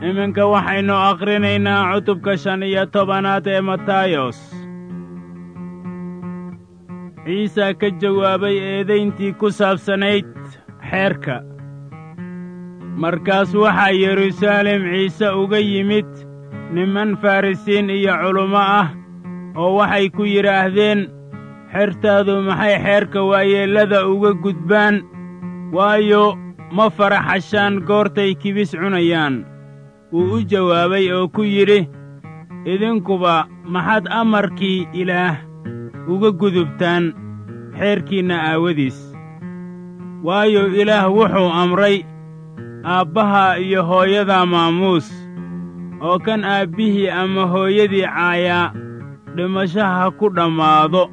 iminka waxaynu akhrinaynaa cutubka shan iyo tobanaad ee matayos ciisa ka jawaabay eedayntii ku saabsanayd xeerka markaas waxaa yeruusaalem ciise uga yimid niman farrisiin iyo culummo ah oo waxay ku yidhaahdeen xertaadu maxay xeerka waayeellada uga gudbaan waayo ma faraxashaan goortay kibis cunayaan wuu u jawaabay oo ku yidhi idinkuba maxaad amarkii ilaah uga gudubtaan xeerkiinna aawadiis waayo ilaah wuxuu amray aabbaha iyo hooyada maamuus oo kan aabbihii ama hooyadii caayaa dhimashaha ku dhammaado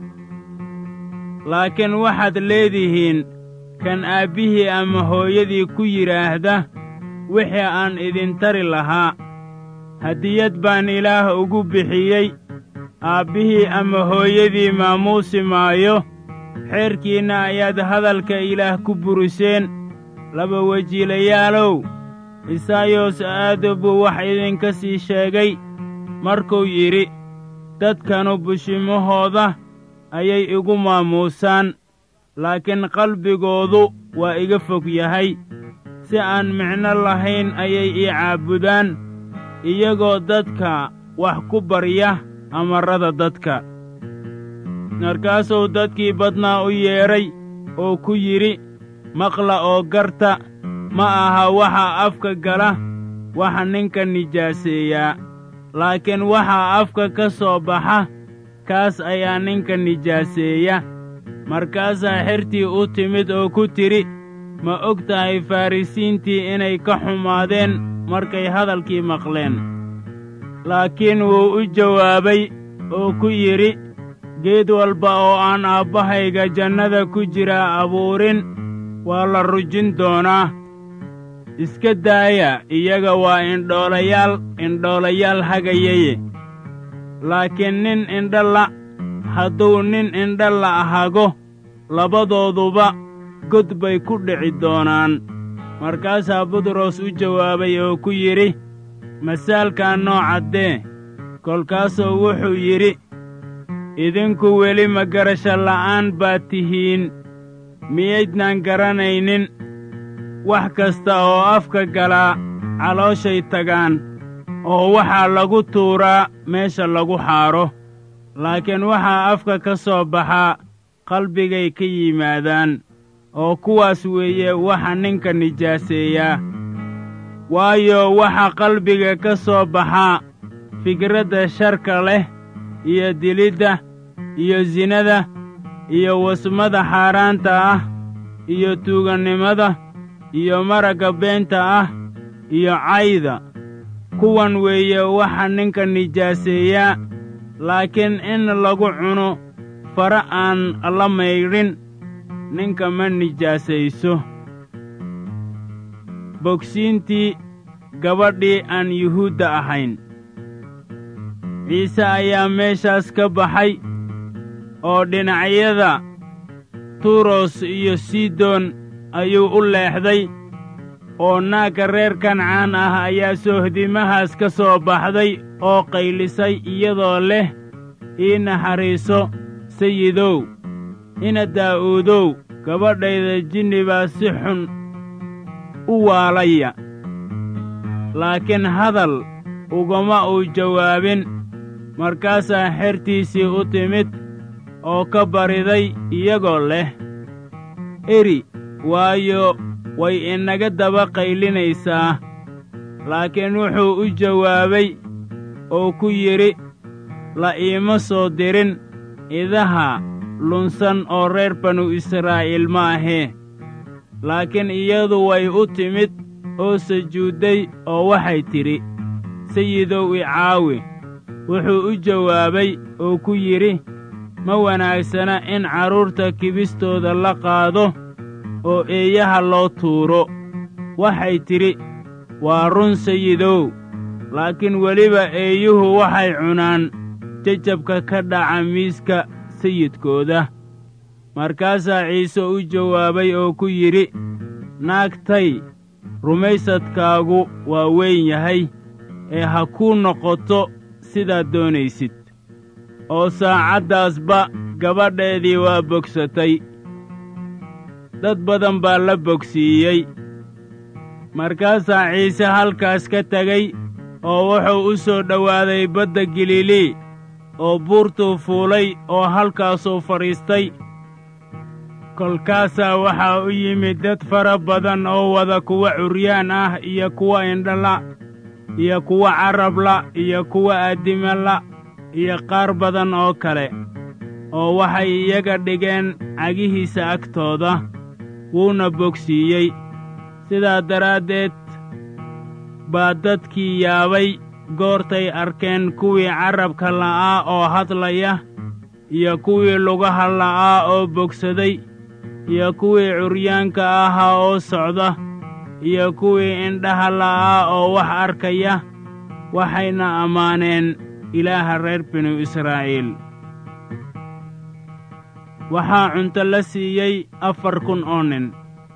laakiin waxaad leedihiin kan aabbihii ama hooyadii ku yidhaahda wixii aan idin tari lahaa hadiyad baan ilaah ugu bixiyey aabbihii ama hooyadii maamuusi maayo xeerkiinna ayaad hadalka ilaah ku buriseen laba wejiilayaalow isaayos aado buu wax idinka sii sheegay markuu yidhi dadkanu bushimahooda ayay igu maamuusaan laakiin qalbigoodu waa iga fog yahay si aan micno lahayn ayay ii caabudaan iyagoo dadka wax ku barya amarrada dadka markaasuu dadkii badnaa u yeedhay oo ku yidhi maqla oo garta ma aha waxa afka gala waxa ninka nijaaseeyaa laakiin waxaa afka ka soo baxa kaas ayaa ninka nijaaseeya markaasaa xertii u timid oo ku tidhi ma og tahay farrisiintii inay ka xumaadeen markay hadalkii maqleen laakiin wuu u jawaabay oo ku yidhi geed walba oo aan aabbahayga jannada ku jiraa abuurin waa la rujin doonaa iska daaya iyaga waa indhoolayaal indhoolayaal hagayaye laakiin nin indhala hadduu nin indhala hago labadooduba god bay ku dhici doonaan markaasaa butros u jawaabay oo ku yidhi masaalkaa noo caddee kolkaasuu wuxuu yidhi idinku weli ma garasho la'aan baad tihiin miyaydnaan garanaynin wax kasta oo afka galaa calooshay tagaan oo waxaa lagu tuuraa meesha lagu xaadho laakiin waxaa afka ka soo baxaa qalbigay ka yimaadaan oo kuwaas weeye waxa ninka nijaaseeyaa waayo waxa qalbiga ka soo baxaa fikradda sharka leh iyo dilidda iyo sinada iyo wasmada xaaraanta ah iyo tuugannimada iyo maragga beenta ah iyo cayda kuwan weeye waxa ninka nijaaseeyaa laakiin in lagu cuno fara aan la maydhin ninka ma nijaasayso bogsiintii gabadhii aan yuhuudda ahayn ciise ayaa meeshaas ka baxay oo dhinacyada turos iyo sidon ayuu u leexday oo naagga reer kancaan ah ayaa soohdimahaas ka soo baxday oo qaylisay iyadoo leh ii naxariiso sayidow ina daa'uudow gabadhayda jinni baa si xun u waalaya laakiin hadal ugama uu jawaabin markaasaa xertiisii u timid oo ka bariday iyagoo leh eri waayo way inaga daba qaylinaysaa laakiin wuxuu u jawaabay oo ku yidhi la iima soo dirin idaha lunsan oo reer banu israa'iil ma ahee laakiin iyadu way u timid oo sujuudday oo waxay tidhi sayidow i caawi wuxuu u jawaabay oo ku yidhi ma wanaagsana in carruurta kibistooda la qaado oo eeyaha loo tuuro waxay tidhi waa run sayidow laakiin weliba eeyuhu waxay cunaan jajabka ka dhaca miiska sayidkooda markaasaa ciise u jawaabay oo ku yidhi naagtay rumaysadkaagu waa weyn yahay ee ha kuu noqoto sidaad doonaysid oo saacaddaasba gabadheedii waa bogsatay dad badan baa la bogsiiyey markaasaa ciise halkaas ka tegey oo wuxuu u soo dhowaaday badda galilii oo buurtuu fuulay oo halkaasuu fadhiistay kolkaasaa waxaa u yimid dad fara badan oo wada kuwa curyaan ah iyo kuwa indhala iyo kuwa carabla iyo kuwa addimala iyo qaar badan oo kale oo waxay iyaga dhigeen cagihiisa agtooda wuuna bogsiiyey sidaa daraaddeed baa dadkii yaabay goortay arkeen kuwii carabka la'aa oo hadlaya iyo kuwii lugaha la'aa oo bogsaday iyo kuwii curyaanka ahaa oo socda iyo kuwii indhaha la'aa oo wax arkaya waxayna ammaaneen ilaaha reer binu israa'iil waxaa cunto la siiyey afar kun oo nin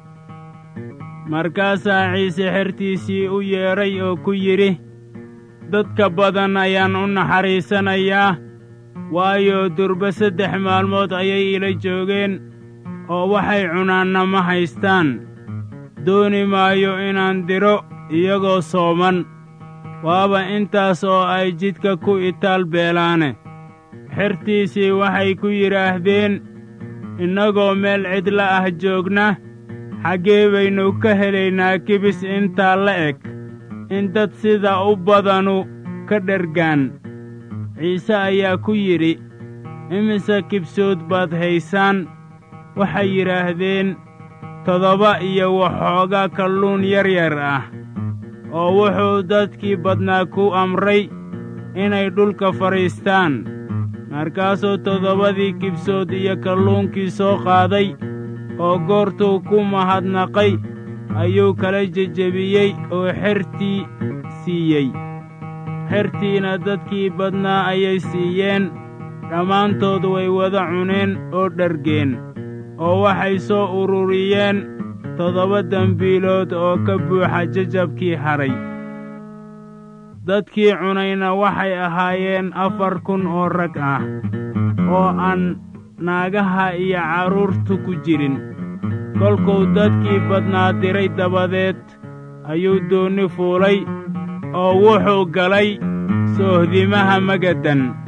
markaasaa ciise xertiisii u yeedhay oo ku yidhi dadka badan ayaan u naxariisanayaa waayo durba saddex maalmood ayay ila joogeen oo waxay cunaanna ma haystaan dooni maayo inaan diro iyagoo sooman waaba intaas oo ay jidka ku itaal beelaane xertiisii waxay ku yidhaahdeen innagoo meel cidla ah joogna xaggee baynu ka helaynaa kibis intaa la eg in dad sida u badanu ka dhergaan ciise ayaa ku yidhi imise kibsood baad haysaan waxay yidhaahdeen toddoba iyo waxoogaa kalluun yar yar ah oo wuxuu dadkii badnaa ku amray inay dhulka fadhiistaan markaasuu toddobadii kibsood iyo kalluunkii soo qaaday oo goortuu ku mahadnaqay ayuu kala jejebiyey oo xertii siiyey xertiina dadkii badnaa ayay siiyeen dhammaantood way wada cuneen oo dhargeen oo waxay soo ururiyeen toddoba dembiilood oo ka buuxa jajabkii hadhay dadkii cunayna waxay ahaayeen afar kun oo rag ah oo aan naagaha iyo carruurtu ku jirin kolkuu dadkii badnaa diray dabadeed ayuu doonni fuulay oo wuxuu galay soohdimaha magadan